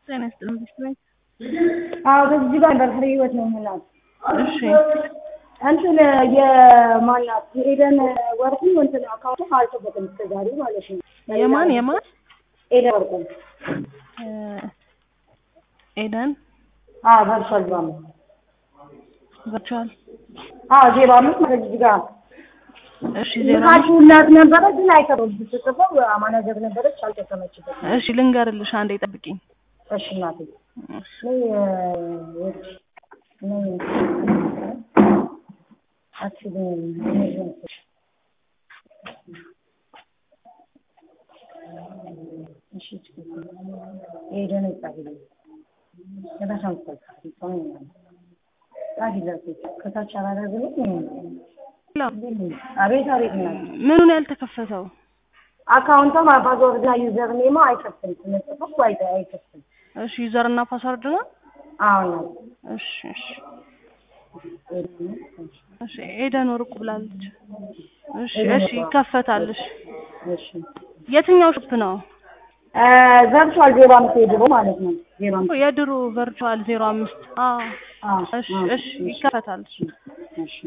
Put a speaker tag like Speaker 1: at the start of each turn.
Speaker 1: ጤና ይስጥልኝ ይመስለኝ።
Speaker 2: አዎ በዚህ ጋር ነበር ፍሬ ህይወት ነው የምላት።
Speaker 1: እሺ
Speaker 2: እንትን የማናት የኤደን ወርቁ እንትን አካውንቱ አልተበትም እስከ ዛሬ ማለት ነው።
Speaker 1: የማን የማን
Speaker 2: ኤደን ወርቁ
Speaker 1: እ ኤደን
Speaker 2: አዎ ደርሷል ባሙ
Speaker 1: ቨርቹዋል
Speaker 2: አዎ ዜሮ አምስት ማለት እዚህ ጋር
Speaker 1: እሺ ዜሮ
Speaker 2: ልካችሁላት ነበረ ግን አይከብም ስትጽፈው ማናጀር ነበረች አልጠቀመችበትም።
Speaker 1: እሺ ልንገርልሽ አንዴ ጠብቂኝ።
Speaker 2: እሺ እናቴ
Speaker 1: እሺ
Speaker 2: ነይ ወድ ነይ አትችልም እሺ ኤደን ጻፊልኝ የራሷን ጻፊ ጻፊላት ከታች አላደረግንም አቤት አቤት እናት
Speaker 1: ምኑን ያልተከፈተው?
Speaker 2: አካውንቷ ፓስወርድ እና ዩዘር ኔማ አይከፍትም ስንጽፈው አይ አይከፍትም
Speaker 1: እሺ ዩዘር እና ፓስወርድ ነው።
Speaker 2: አዎ ነው
Speaker 1: እሺ እሺ እሺ ኤደን ወርቁ ብላለች። እሺ እሺ ይከፈታል። እሺ
Speaker 2: እሺ
Speaker 1: የትኛው ሾፕ ነው?
Speaker 2: ቨርቹዋል ዜሮ አምስት የድሮ ማለት ነው ዜሮ አምስት
Speaker 1: የድሮ ቨርቹዋል ዜሮ አምስት አዎ
Speaker 2: አዎ
Speaker 1: እሺ እሺ ይከፈታል።
Speaker 2: እሺ